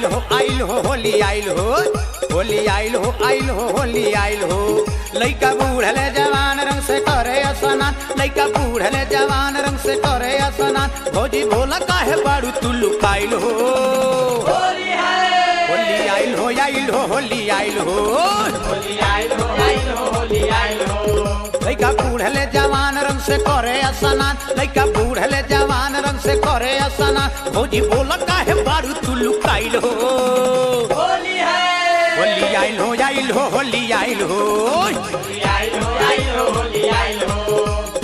आइल हो आइल हो होली आइल हो होली आइल हो आइल हो होली आइल हो लइका बूढ़ले जवान रंग से करे स्नान लइका बूढ़ले जवान रंग से करे स्नान भौजी भोला काहे बाड़ू तू लुकाइल हो होली है होली आइल हो आइल हो होली आइल हो होली आइल हो आइल हो होली आइल हो लइका बूढ़ले जवान रंग से करे स्नान लइका बूढ़ले जवान रंग से करे स्नान भौजी भोला काहे बाड़ू तू लुकाइल हो होली है होली आइल हो आइल हो होली आइल हो होली आइल हो आइल हो होली आइल हो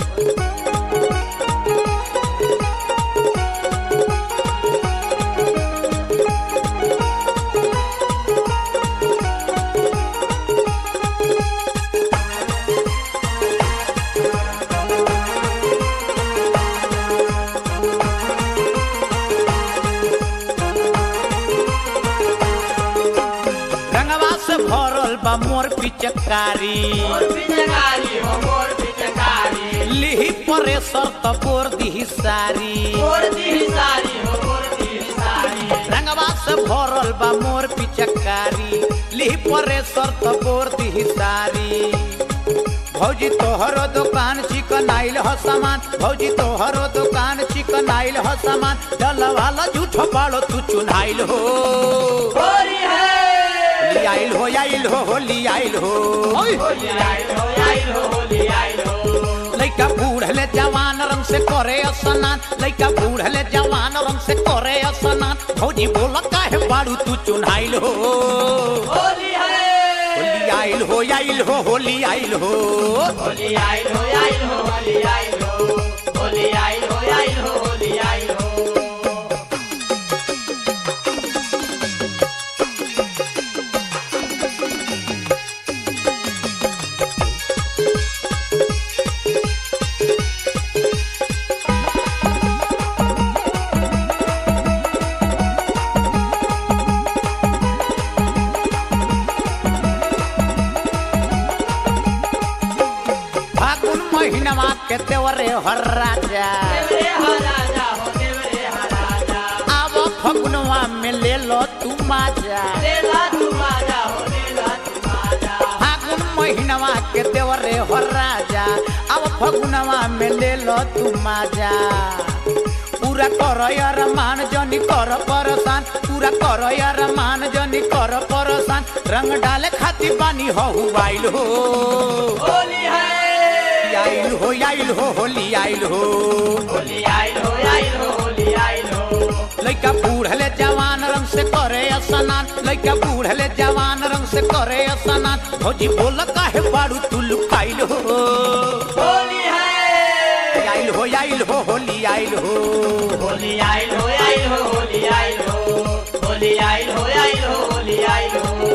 रंगवा से भरल बा मोर पिचकारी मोर पिचकारी हो मोर पिचकारी लिही परे शर्त बोर दिही सारी मोर दी सारी हो मोर दी सारी रंगवा से भरल बा मोर पिचकारी लिही परे शर्त बोर दिही सारी भौजी तोहरो दुकान चिकन आइल हो सामान भौजी तोहरो दुकान चिकन आइल हो सामान चल वाला झूठो बाड़ो तू चुनाइल हो होली है होली आइल हो आइल हो होली आइल हो होली आइल हो आइल हो होली आइल हो लइका बूढ़ले जवान रंग से करे स्नान लइका बूढ़ले जवान रंग से करे स्नान भौजी बोल काहे बाड़ू तू चुनाइल हो होली है होली आइल हो आइल हो होली आइल हो होली आइल हो आइल हो होली आइल हो होली आइल हो आइल हो होली आइल हो फागुन महीनवा के तेवरे हर राजा देवरे हा राजा हो देवरे हा राजा आव फगुनवा में ले लो तू माजा लेला तू माजा हो लेला तू माजा फागुन महीनवा के देवरे हो राजा अब फगुनवा में ले लो तू माजा पूरा कर यार मान जनी कर परसान पूरा कर यार मान जनी कर परसान रंग डाले खातिर बानी हो आइल हो होली है आइल हो आइल हो होली आइल हो होली आइल हो आइल हो होली आइल हो लइका बूढ़ले जवान रंग से करे स्नान लइका बूढ़ले जवान रंग से करे स्नान भौजी बोल काहे बाड़ू तू लुकाइल हो होली है आइल हो आइल हो होली आइल हो होली आइल हो आइल हो होली आइल हो होली आइल हो आइल हो होली आइल हो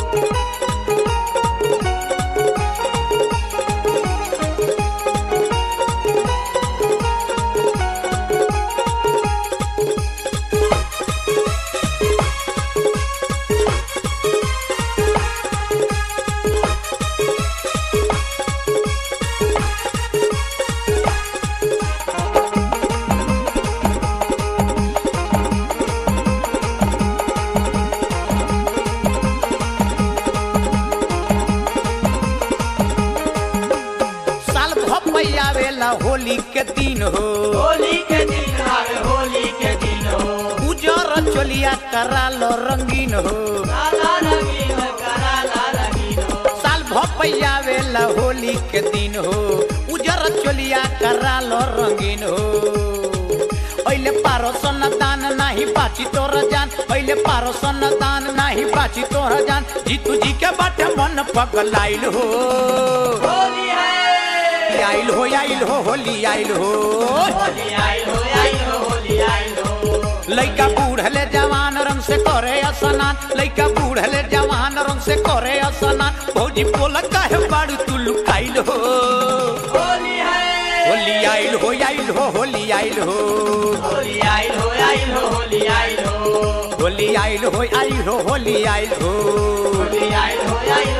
साल भपैया वेला होली के दिन हो होली के दिन आवे होली के दिन हो उजर चोलिया करा लो रंगीन हो काला रंगीन कराला रंगीन हो साल भपैया वेला होली के दिन हो उजर चोलिया करा लो रंगीन हो अहिले पारो सन दान नाही बाची तोर जान अहिले पारो सन दान नाही बाची तोर जान जीतू जी के बाटे मन पगलाइल हो होली है आइल हो आइल हो होली आइल हो होली आइल हो आइल हो होली आइल हो लइका बूढ़ले जवान रंग से करे स्नान लइका बूढ़ले जवान रंग से करे स्नान भौजी बोल काहे बाड़ू तू लुकाइल हो होली है होली आइल हो आइल हो होली आइल हो होली आइल हो आइल हो होली आइल हो होली आइल हो आइल हो होली आइल हो होली आइल हो आइल